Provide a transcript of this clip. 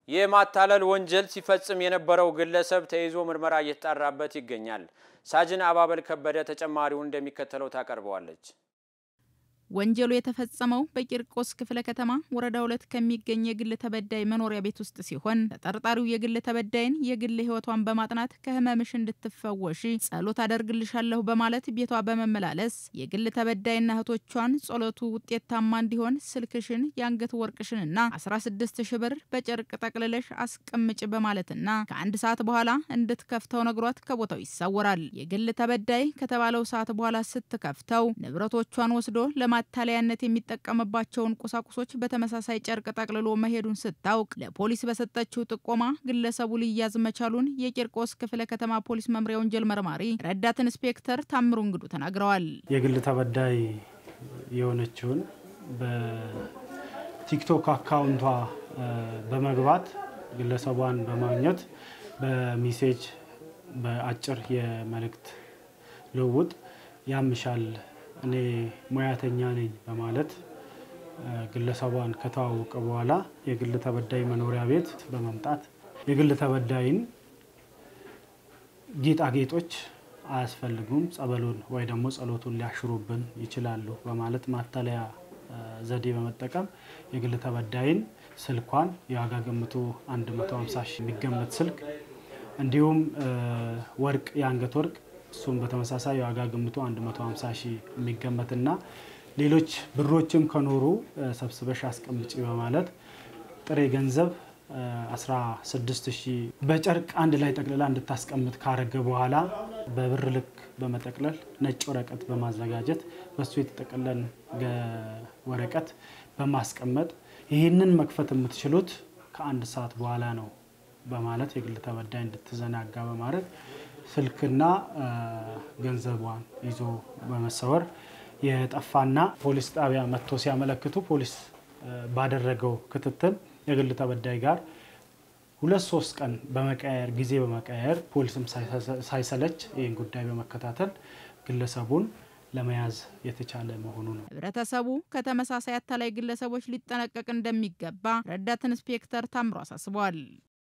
የማታለል ወንጀል ሲፈጽም የነበረው ግለሰብ ተይዞ ምርመራ እየተጣራበት ይገኛል። ሳጅን አባበል ከበደ ተጨማሪውን እንደሚከተለው ታቀርበዋለች። ወንጀሉ የተፈጸመው በቂርቆስ ክፍለ ከተማ ወረዳ ሁለት ከሚገኝ የግል ተበዳይ መኖሪያ ቤት ውስጥ ሲሆን ተጠርጣሪው የግል ተበዳይን የግል ሕይወቷን በማጥናት ከህመምሽ እንድትፈወሺ ጸሎት አደርግልሻለሁ በማለት ቤቷ በመመላለስ የግል ተበዳይና እህቶቿን ጸሎቱ ውጤታማ እንዲሆን ስልክሽን፣ የአንገት ወርቅሽንና 16 ሺ ብር በጨርቅ ጠቅልለሽ አስቀምጭ በማለትና ከአንድ ሰዓት በኋላ እንድትከፍተው ነግሯት ከቦታው ይሰወራል። የግል ተበዳይ ከተባለው ሰዓት በኋላ ስትከፍተው ንብረቶቿን ወስዶ ለማ ማታለያነት የሚጠቀምባቸውን ቁሳቁሶች በተመሳሳይ ጨርቅ ጠቅልሎ መሄዱን ስታውቅ ለፖሊስ በሰጠችው ጥቆማ ግለሰቡ ሊያዝ መቻሉን የቂርቆስ ክፍለ ከተማ ፖሊስ መምሪያ ወንጀል መርማሪ ረዳት ኢንስፔክተር ታምሩ እንግዱ ተናግረዋል። የግል ተበዳይ የሆነችውን በቲክቶክ አካውንቷ በመግባት ግለሰቧን በማግኘት በሚሴጅ በአጭር የመልእክት ልውውጥ ያምሻል እኔ ሙያተኛ ነኝ በማለት ግለሰቧን ከተዋወቀ በኋላ የግል ተበዳይ መኖሪያ ቤት በመምጣት የግል ተበዳይን ጌጣጌጦች አያስፈልጉም፣ ጸበሉን ወይ ደግሞ ጸሎቱን ሊያሽሩብን ይችላሉ በማለት ማታለያ ዘዴ በመጠቀም የግል ተበዳይን ስልኳን የዋጋ ግምቱ 150 ሺህ የሚገመት ስልክ እንዲሁም ወርቅ የአንገት ወርቅ እሱም በተመሳሳይ የዋጋ ግምቱ 150 ሺህ የሚገመትና ሌሎች ብሮችም ከኖሩ ሰብስበሽ አስቀምጪ በማለት ጥሬ ገንዘብ 16 ሺህ በጨርቅ አንድ ላይ ጠቅልላ እንድታስቀምጥ ካረገ በኋላ በብር ልክ በመጠቅለል ነጭ ወረቀት በማዘጋጀት በሱ የተጠቀለን ወረቀት በማስቀመጥ ይህንን መክፈት የምትችሉት ከአንድ ሰዓት በኋላ ነው በማለት የግል ተበዳይ እንድትዘናጋ በማድረግ ስልክና ገንዘቧን ይዞ በመሰወር የጠፋና ፖሊስ ጣቢያ መጥቶ ሲያመለክቱ ፖሊስ ባደረገው ክትትል የግል ተበዳይ ጋር ሁለት ሶስት ቀን በመቀያየር ጊዜ በመቀያየር ፖሊስም ሳይሰለች ይህን ጉዳይ በመከታተል ግለሰቡን ለመያዝ የተቻለ መሆኑ ነው። ህብረተሰቡ ከተመሳሳይ አታላይ ግለሰቦች ሊጠነቀቅ እንደሚገባ ረዳት ኢንስፔክተር ታምሮ አሳስበዋል።